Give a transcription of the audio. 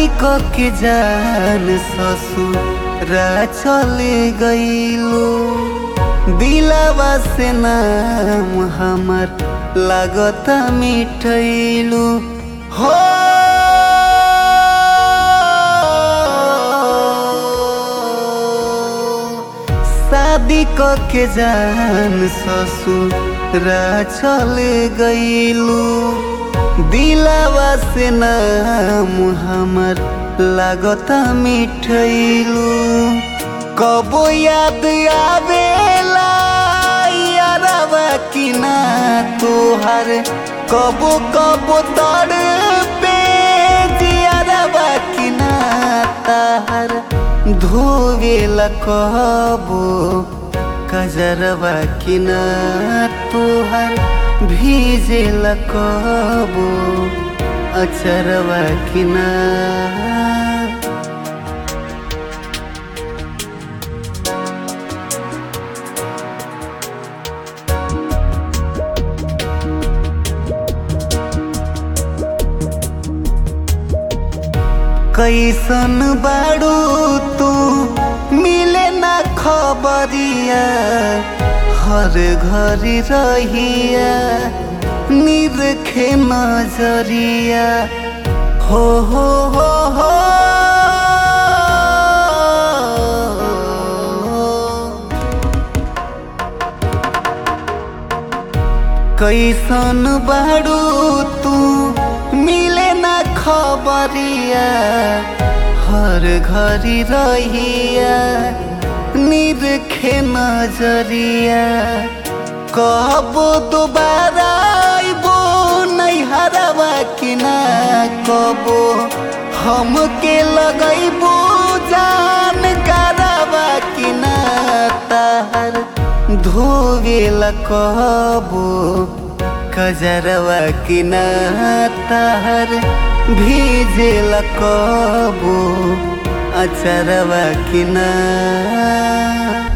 शादी क के जान ससुरा चले गईलो दिलावा से नाम हमर लागता मिठैलू हो शादी क के जान ससुरा चले गईलू दिलावा से नाम हमर लागता मिठैलू कबो याद आवेला यारवा कि ना तोहर कबो कबो तड़ पे जियारवा कि ना ताहर धोवेला कबो कजरवा कि ना तोहर भीजेला कबो अचरवा कि ना कैसन बाड़ू तू मिले ना खबरिया हर घरी रहिया निरखे नजरिया हो हो हो हो कैसन बाड़ू तू मिले ना खबरिया हर घरी रहिया निरखे नजरिया कबो दोबारा आइबो नैहरवा कि ना कबो हमके लगैबो जान करवा कि ना ताहर धोवेला कबो कजरवा कि ना ताहर भीजेला कबो अचरवा कि ना